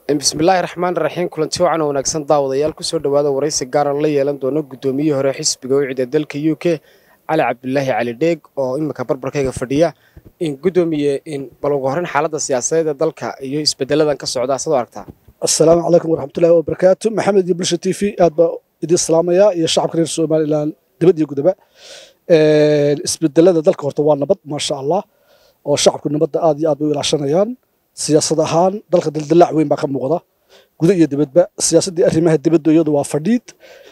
bismillaahi raxmaan raxiim kulanti wacan wanaagsan daawadayaal kusoo dhowaada waraysi gaaran la yeelan doono guddoomiyihii hore xisbiga wicida dalka u k cali cabdulaahi cali dheeg oo iminka barbarkayga fadhiya in guddoomiye in bal ugu horreyn xaaladda siyaasadeed ee dalka iyo isbedeladan ka socda sidoo aragtaa asalaamu calaykum waraxmatullaahi wabarakaatu maxamed iyo bulsha t v aad baa idin salaamayaa iyo shacabka reer somalilan dibad iyo gudaba isbedelada dalka horta waa nabad maasha allah oo shacabku nabadda aad iyo aad bay u ilaashanayaan siyaasad ahaan dalka daldalaac weyn baa ka muuqda guda iyo dibadba siyaasaddii arrimaha dibadda iyadu waa fadhiid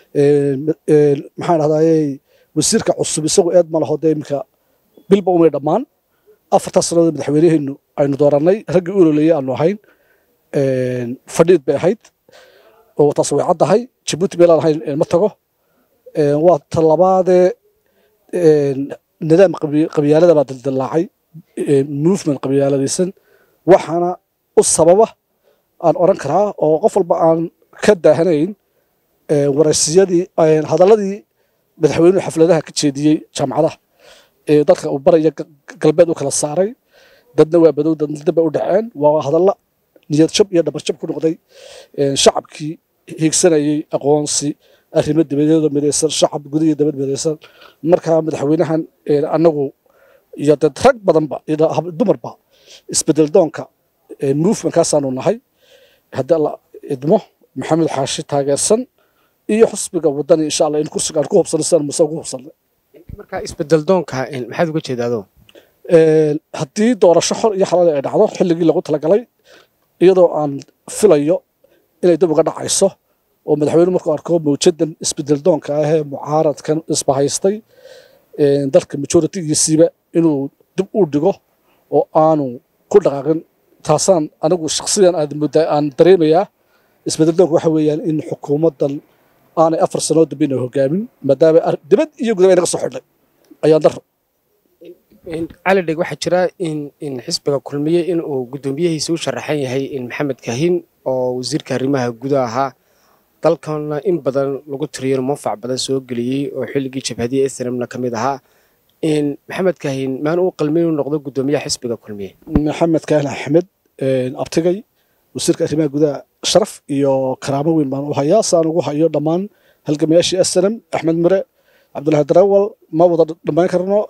maxaan dhahdaayey wasiirka cusub isagu eed ma laho dee iminka bilba umay dhammaan afartaas sannadood madaxweyneheennu aynu doorannay raggii u ololeeyey aanu ahayn fadhiid bay ahayd oo taas way caddahay jabuuti meelaan ahayn ma tago waa talabaadee nidaam qabyaalada baa daldalaacay movement qabyaaladaysan waxaana u sababa aan odhan karaa oo qof walba aan ka daahanayn waraysiyadii hadalladii madaxweynuhu xafladaha ka jeediyey jaamacadaha ee dadka uu baraya galbeed u kala saaray dadna waa badow dadna dib bay u dhaceen waa hadalla niyad jab iyo dhabar jab ku noqday shacabkii hiigsanayey aqoonsi arrimo dibadeeda midaysan shacab guda iyo dabad midaysan markaa madaxweynahan annagu iyo dad rag badanba iyo dumarba isbedel doonka movementkaasaanu nahay haddii alla idmo maxamed xaashi taageersan iyo xusbiga wadani insha allah in kursiga aan ku hubsano sidaan muse ugu hubsanay markaa isbedel doonka maxaad uga jeedaado haddii doorasho xor iyo xalaal ay dhacdo xilligii lagu talagalay iyadoo aan filayo inay dib uga dhacayso oo madaxweyne markuu arko mawjadan isbedel doonka ah ee mucaaradkan isbahaystay dalka majoritigiisiiba inuu dib u dhigo oo aanu ku dhaqaaqin taasaan anigu shaksiyan aad muddaa aan dareemayaa isbedel doonka waxa weeyaan in xukuumaddan aanay afar sanoo dambe inay hogaamin maadaama dibad iyo gudaba inaga soo xidhnay ayaan daro cali dheg waxaa jira in in xisbiga kulmiye in uu guddoomiyihiisa u sharaxan yahay in maxamed kahin oo wasiirka arrimaha gudaha ahaa dalkana in badan lagu tiriyo manfac badan soo geliyey oo xilligii jabhadiya islamna ka mid ahaa in maxamed kahin maan uu qalmin inuu noqdo guddoomiyaha xisbiga kulmiye maxamed kahin axmed abtigay wasiirka arrimaha gudaha sharaf iyo karaamo weyn baan u hayaa saan ugu hayo dhammaan halgamayaashii aslam axmed mire cabdullahi darawal ma wada dhammayn karno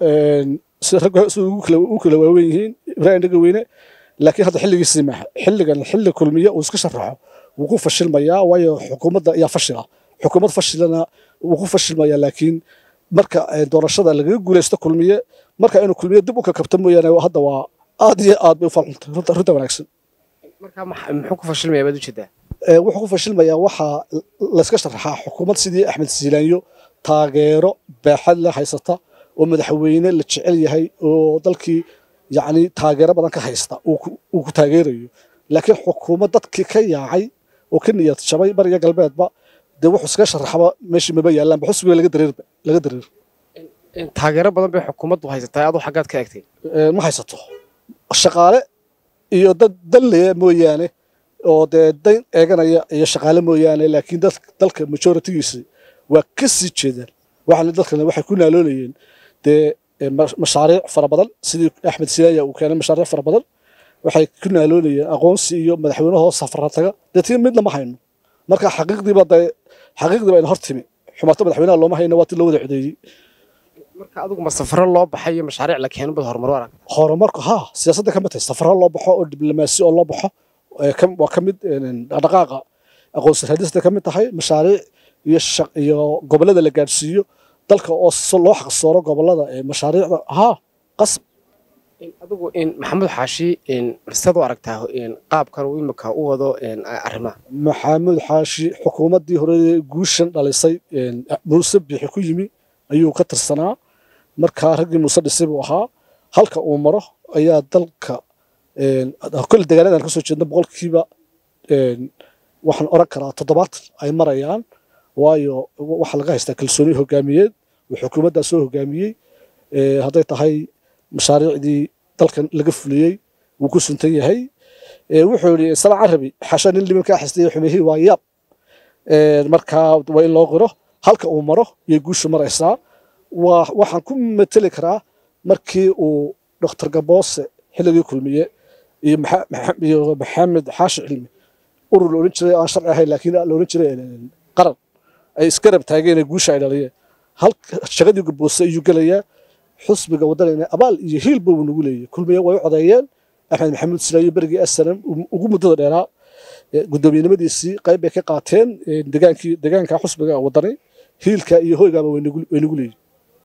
ragsu u kala waaweyn yihiin ibraahim dhaga weyne laakiin hadda xilligiisii maaha xilligan xilli kulmiye uu iska sharaxo wuu ku fashilmayaa waayo xukuumadda ayaa fashila xukuumad fashilana wuu ku fashilmayaa laakiin marka doorashada lagaga guulaysto kulmiye marka inuu kulmiye dib u kakabto mooyaane hadda waa aad iyo aad bay u falxuntay runta wanaagsan marka muxuu ku fashilmaya baad ujeedaa wuxuu ku fashilmayaa waxaa layska sharaxaa xukuumad sidii axmed siilaanyo taageero baaxad la haysata oo madaxweyne la jecel yahay oo dalkii yacni taageero badan ka haysta uu ku taageerayo laakiin xukuumad dadkii ka yaacay oo ka niyad jabay bariga galbeedba dee wuxuu iskaga sharaxaba meeshii maba yaallaanba xusbiga laga dareerba laga dareer taageero badan bay xukuumaddu haysataa aduu xaggaad ka egtay ma haysato shaqaale iyo dad danleya mooyaane oo dee dan eeganaya iyo shaqaale mooyaane laakiin dalka majoritigiisi waa ka sii jeedaan waxaana dalkana waxay ku naaloolayeen dee mashaariic fara badan sidii axmed silaaya uu keenay mashaariic fara badan waxay ku naaloolayeen aqoonsi iyo madaxweynahoo safara taga deetii midna ma hayno marka xaqiiqdiiba dee xaqiiqdiiba ayna hor timi xumaato madaxweynaha looma hayno waa ti loo wada codeeyey marka adigu ma safaro loo baxay iyo mashaariic la keeno bad horumar arag horumarku haa siyaasadda ka mid tahay safaro loo baxo oo diblomaasi oo loo baxo waa ka mid dhaqdhaqaaqa aqoonsi raadista ka mid tahay mashaariic iyo iyo gobollada la gaadhsiiyo dalka oo loo xaqsooro gobollada mashaariicda haa qasb adigu in maxamed xaashi sidaad u aragtaa qaabkan uu imika u wado arrimaha maxamuud xaashi xukuumaddii hore guushan dhalisay muuse biixi ku yimi ayuu ka tirsanaa markaa raggii muuse dhisay buu ahaa halka uu maro ayaa dalka kole deegaanadan ka soo jeedna boqolkiiba waxaan oran karaa toddobaatan ay marayaan waayo waxaa laga haystaa kalsooni hogaamiyeed uu xukuumaddaa soo hogaamiyey hadday tahay mashaariicdii dalkan laga fuliyey wuu ku suntan yahay wuxuu yidhi salaan carabi xasha nin liman kaa xistay xumihii waa yaab markaa waa in loo qiro halka uu maro iyo guushu maraysaa waxaan ku mateli karaa markii uu dr gaboose xilligii kulmiye iyo maxamed xaashi cilmi urur la odhan jiray aan sharci ahayn laakiin la odhan jiray qaran ay isgarab taageen guusha ay dhaliyeen hal shaqadii gurboose ayuu gelayaa xusbiga waddanayna abaal iyo hiilba uu nagu leeyahy kulmiye way u codeeyeen axmed maxamuud silaayo berigii asalam ugu muddada dheeraa guddoomiyenimadiisii qayb bay ka qaateen degaankii degaanka xusbiga waddanay hiilka iyo hoygaaba way nagu leeyihin